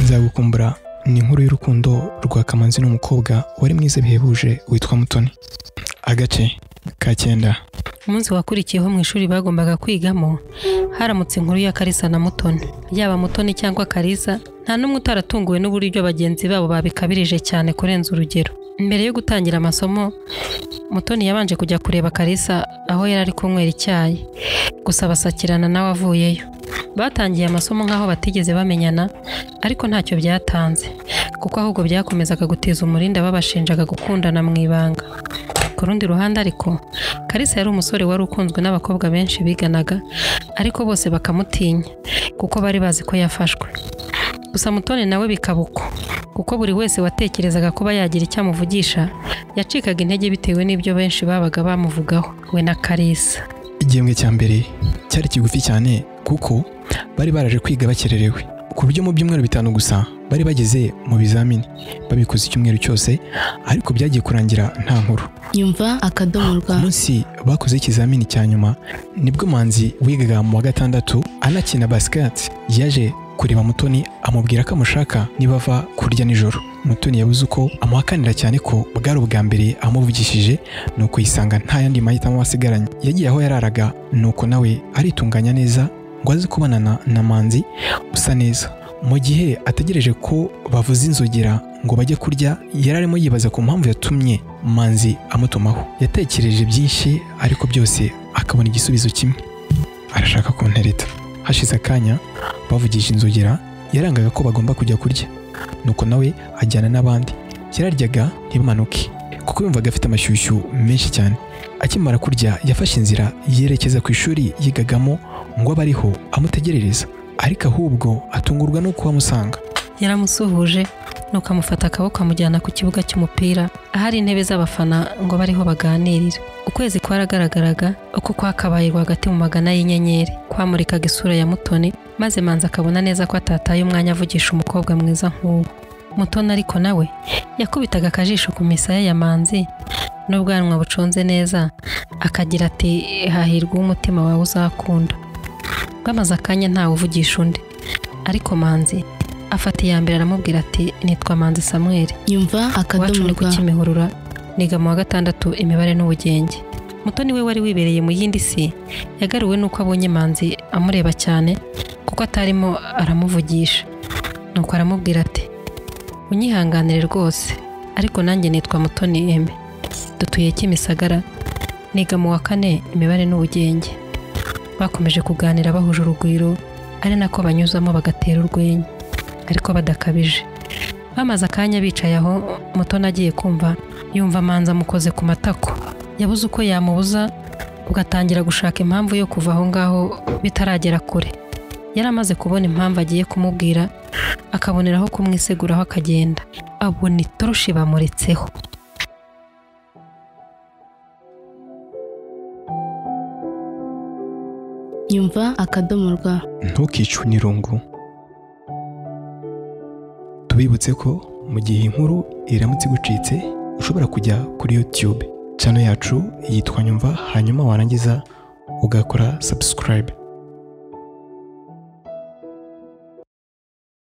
nzagukumbura ni inkuru y'urukundo rwa kamanzi n'umukobwa wari mwiza bihebuje witwa mutoni agace ka cyenda umunsi wakurikiyeho mu ishuri bagombaga kwigamo haramutse inkuru ya karisa na mutoni yaba mutoni cyangwa karisa nta n'umwe utaratunguwe n'uburyo bagenzi babo babikabirije cyane kurenza urugero mbere yo gutangira amasomo mutoni yabanje kujya kureba karisa aho yari ari kunywera icyayi gusa basakirana nawe avuyeyo batangiye amasomo nk'aho batigeze bamenyana ariko ntacyo byatanze kuko ahubwo byakomezaga guteza umurindi ababashinjaga gukundana mu ibanga ku rundi ruhande ariko karisa yari umusore wari ukunzwe n'abakobwa benshi biganaga ariko bose bakamutinya kuko bari bazi ko yafashwe gusa mutoni nawe bikaba uko kuko buri wese watekerezaga kuba yagira icyo amuvugisha yacikaga intege bitewe n'ibyo benshi babaga bamuvugaho we na karisa igihembwe cya mbere cyari kigufi cyane kuko bari baraje kwiga bakererewe ku buryo mu byumweru bitanu gusa bari bageze mu bizamini babikoze icyumweru cyose ariko byagiye kurangira nta nkuru Nyumva akadomo rwa ku munsi bakoze ikizamini cya nyuma nibwo manzi wigaga mu wa gatandatu anakina basiketi yaje kureba mutoni amubwira ko amushaka nibava kurya nijoro mutoni yabuze uko amuhakanira cyane ko bwari ubwa mbere amuvugishije nuko yisanga nta yandi mahitamo asigaranye yagiye aho yararaga nuko nawe aritunganya neza ngo aze kubonana na manzi usa neza mu gihe ategereje ko bavuza inzogera ngo bajye kurya yari arimo yibaza ku mpamvu yatumye manzi amutumaho yatekereje byinshi ariko byose akabona igisubizo kimwe arashaka kuntereta hashize akanya bavugisha inzogera yarangaga ko bagomba kujya kurya nuko nawe ajyana n'abandi yararyaga ntibimanuke kuko yumvaga afite amashyushyu menshi cyane akimara kurya yafashe inzira yerekeza ku ishuri yigagamo ngo abe ariho amutegerereza ariko ahubwo atungurwa no kuhamusanga yaramusuhuje nuko amufata akaboko amujyana ku kibuga cy'umupira ahari intebe z'abafana ngo bariho baganirira ukwezi kwaragaragaraga uko kwakabaye rwagati mu magana y'inyenyeri kwamurikaga isura ya mutoni maze manzi akabona neza ko atataye umwanya avugisha umukobwa mwiza nk'uwo mutoni ariko nawe yakubitaga akajisho ku misaya ya manzi n'ubwanwa buconze neza akagira ati hahirwa umutima wawe uzakunda bwamaze akanya ntawe uvugisha undi ariko manzi afata iya mbere aramubwira ati nitwa manzi samuel nyumva iwacu akadomo ni ku rwa kimihurura niga mu wa gatandatu imibare n'ubugenge mutoni we wari wibereye mu yindi si yagaruwe n'uko abonye manzi amureba cyane kuko atarimo aramuvugisha nuko aramubwira ati unyihanganire rwose ariko nanjye nitwa mutoni eme dutuye kimisagara niga mu wa kane imibare n'ubugenge bakomeje kuganira bahuje urugwiro ari nako banyuzamo bagatera urwenya ariko badakabije bamaze akanya bicaye aho mutoni agiye kumva yumva manzi amukoze ku matako yabuze uko yamubuza ugatangira gushaka impamvu yo kuva aho ngaho bitaragera kure yari amaze kubona impamvu agiye kumubwira akaboneraho kumwiseguraho akagenda abona itoroshi bamuretseho nyumva akadomo rwa ntukicwe n'irungu tubibutse ko mu gihe inkuru iramutse igucitse ushobora kujya kuri youtube channel yacu yitwa nyumva hanyuma warangiza ugakora subscribe